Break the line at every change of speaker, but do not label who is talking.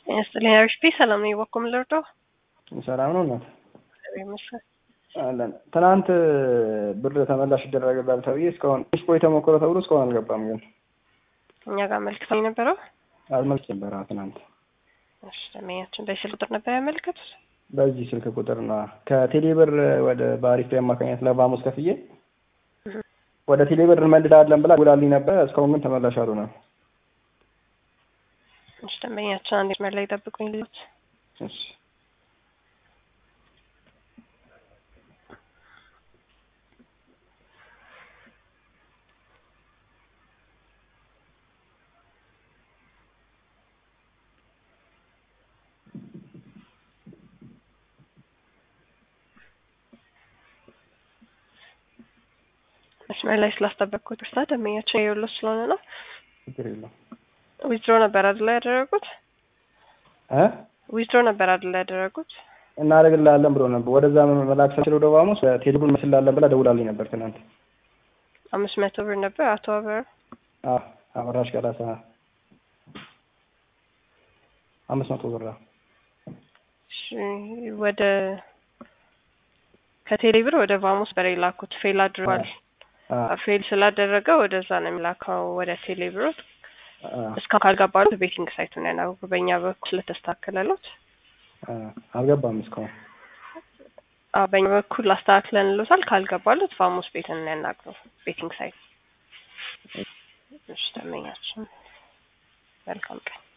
ይስጥልኝ አሪፍ ሰላም ነው። የበኩም ልርዳው
ሰላም ነው እናት
ይመስል
አለን። ትናንት ብር ተመላሽ ይደረግላል ተብዬ እስካሁን ስፖይ ተሞክሮ ተብሎ እስካሁን አልገባም። ግን
እኛ ጋር መልክተው የነበረው
አልመልስ ነበር ትናንት
እሺ፣ ደንበኛችን በስልክ ቁጥር ነበር ያመልከቱት።
በዚህ ስልክ ቁጥር ና ከቴሌ ብር ወደ በአሪፍ አማካኝነት ለቫሙስ ከፍዬ ወደ ቴሌ ብር እንመልዳለን ብላ ውላልኝ ነበር። እስካሁን ግን ተመላሽ አልሆነም።
እሺ፣ ደንበኛችን አንድ መስመር ላይ ጠብቁኝ ልት
እሺ
መስመር ላይ ስላስጠበቅኩት ብርታ ደንበኛችን የወሎ ስለሆነ ነው።
ችግር የለም
ዊዝድሮ ነበር አይደል ያደረጉት?
እ
ዊዝድሮ ነበር አይደል ያደረጉት?
እናደርግልሃለን ብሎ ነበር። ወደዛ መላክ ሳችል ወደ ቫሙስ ቴሌ ብር መስላለን ብላ ደውላልኝ ነበር ትናንት።
አምስት መቶ ብር ነበር አቶ አበረ
አዎ አበራሽ ቀላሳ አምስት መቶ ብር
እሺ፣ ወደ ከቴሌ ብር ወደ ቫሙስ በሬ ላኩት ፌል አድርጓል። ፌል ስላደረገ ወደዛ ነው የሚላከው ወደ ቴሌ ብር። እስካሁን ካልገባሉት ቤቲንግ ሳይቱን ያናግሩ። በእኛ በኩል ስለተስተካከለሉት
አልገባም እስካሁን።
አዎ በእኛ በኩል አስተካክለን ልሎታል። ካልገባሉት ቫሙስ ቤትን ያናግሩ። ቤቲንግ ሳይት። እሺ፣ ተመኛችን መልካም ቀን